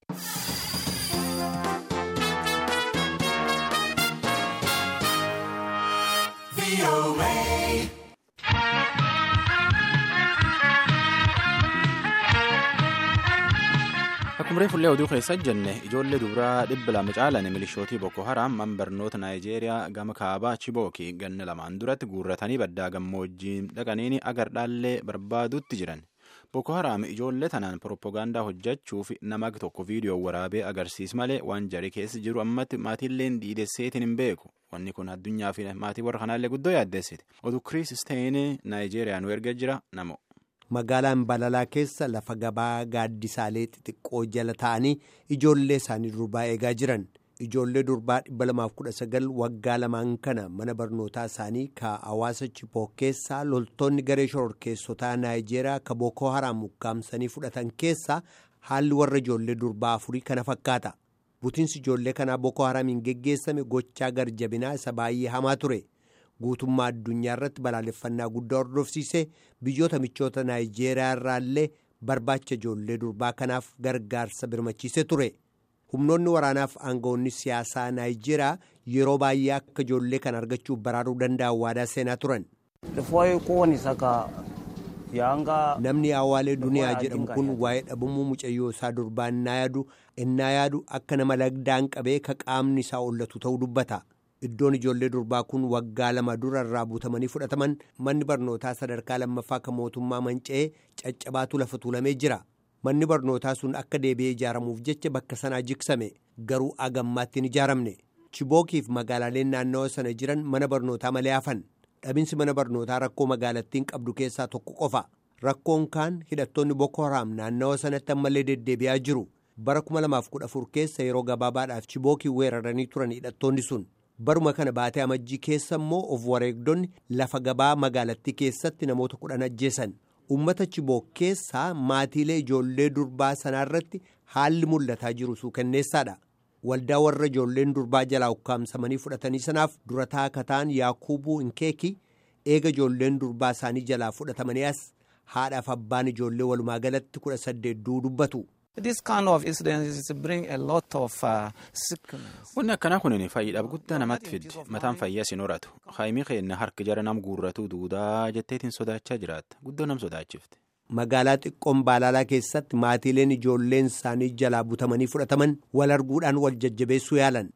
Akkuma reefullee oduu keessa jenne ijoollee dubaraa dhibba lama caalan milishootii Boko Haram man barnoota Naayijeeriyaa gama kaabaa Chibooki ganna lamaan duratti guurratanii baddaa gammoojjii dhaqaniin agardhaallee barbaadutti jiran. Boko Haram ijoollee tanaan piroopagaandaa hojjechuuf nama tokko viidiyoo waraabee agarsiis malee waan jari keessa jiru ammatti maatiilleen dhiidesseetiin hin beeku. Wanni kun addunyaa fi maatii warra kanaallee guddoo yaaddeessite. Oduu Kiriis Steyn Naayijeeriyaa nu erga jira namo. Magaalaan Balalaa keessa lafa gabaa gaaddisaalee xixiqqoo jala taa'anii ijoollee isaanii durbaa eegaa jiran. Ijoollee durbaa 219 waggaa lamaan kana mana barnootaa isaanii ka hawaasa Chiboo keessaa loltoonni garee shororkeessotaa Naayijeeriyaa ka Boko Haram ukkaamsanii fudhatan keessaa haalli warra ijoollee durbaa afurii kana fakkaata. Butiinsi ijoollee kanaa Boko Haramiin geggeessame gochaa garjabinaa isa baay'ee hamaa ture. Guutummaa addunyaa irratti balaaleffannaa guddaa hordofsiisee biyyoota michoota Naayijeeriyaa irraallee barbaacha ijoollee durbaa kanaaf gargaarsa birmachiisee ture. Humnoonni waraanaaf aangawoonni siyaasaa Naayijeeriyaa yeroo baay'ee akka ijoollee kana argachuuf baraaruu danda'an waadaa seenaa turan. Namni Awaalee Duniyaa jedhamu kun waa'ee dhabumuu mucayyoo isaa durbaa innaa yaadu innaa yaadu akka nama lagdaan qabee ka qaamni isaa ollatu ta'uu dubbata. Iddoon ijoollee durbaa kun waggaa lama dura irraa butamanii fudhataman manni barnootaa sadarkaa lammaffaa kan mootummaa manca'ee caccabaatu lafa tuulamee jira. Manni barnootaa sun akka deebi'ee ijaaramuuf jecha bakka sanaa jigsame garuu agammaatti hin ijaaramne. Chibookiif magaalaaleen naannawa sana jiran mana barnootaa malee hafan. Dhabinsi mana barnootaa rakkoo magaalattiin qabdu keessaa tokko qofa. Rakkoon kaan hidhattoonni Boko Haram naannawa sanatti ammallee deddeebi'aa jiru. Bara 2014 keessa yeroo gabaabaadhaaf Chibookii weeraranii turan hidhattoonni sun. baruma kana baatee amajjii keessa immoo of wareegdonni lafa gabaa magaalattii keessatti namoota kudhan ajjeesan ummata chiboo keessaa maatiilee ijoollee durbaa sanaarratti haalli mul'ataa jiru suukanneessaadha waldaa warra ijoolleen durbaa jalaa ukkaamsamanii fudhatanii sanaaf durataa kataan yaakuubuu hinkeeki eega ijoolleen durbaa isaanii jalaa fudhatamanii as haadhaaf abbaan ijoollee walumaa galatti kudha saddeet dubbatu. Wanni akkanaa kun fayyiidhaaf guddaa namatti fiddi. Mataan fayyaas hin horatu. Haayimii keenya harki jara nam guurratu duudaa jetteetiin sodaachaa jiraatta. Guddoo nam sodaachifte. Magaalaa xiqqoon Baalaalaa keessatti maatiileen ijoolleen isaanii jalaa butamanii fudhataman wal arguudhaan wal jajjabeessuu yaalan.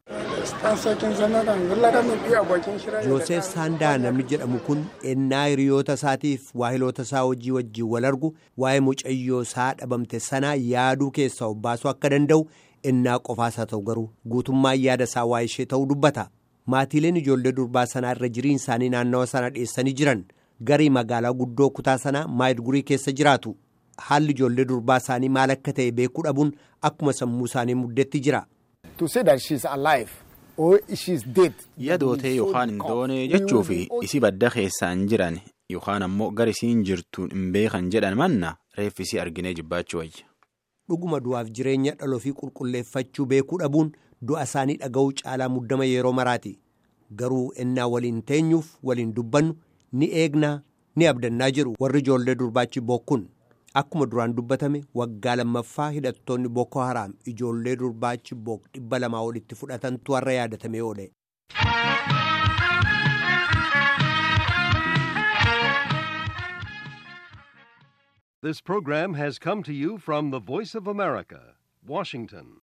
Joosef Saandaa namni jedhamu kun ennaa hiriyoota isaatiif waahiloota isaa hojii wajjiin wal argu waa'ee mucayyoo isaa dhabamte sanaa yaaduu keessaa obbaasuu akka danda'u ennaa qofaasaa ta'u garuu guutummaan yaada isaa waa'ee ishee ta'uu dubbata. Maatiileen ijoollee durbaa sanaa irra jiriin isaanii naannawa sana dhiyeessanii jiran garii magaalaa guddoo kutaa sanaa maayilgurii keessa jiraatu. Haalli ijoollee durbaa isaanii maal akka ta'e beekuu dhabuun akkuma sammuu isaanii muddetti jira. Yadootee yookaan hin doone jechuuf isi badda keessaan jiran yookaan ammoo gara isiin jirtuun hin beekan jedhan manna reeffisii arginee jibbaachuu wayya. Dhuguma du'aaf jireenya dhaloo fi qulqulleeffachuu beekuu dhabuun du'a isaanii dhaga'uu caalaa muddama yeroo maraati. Garuu ennaa waliin teenyuuf waliin dubbannu ni eegnaa ni abdannaa jiru warri ijoollee durbaachi bokkun. Akkuma duraan dubbatame waggaa lammaffaa hidhattoonni Boko Haram ijoollee durbaachi book dhibba lamaa olitti fudhatantu har'a yaadatamee oole. This program has come to you from the Voice of America, Washington.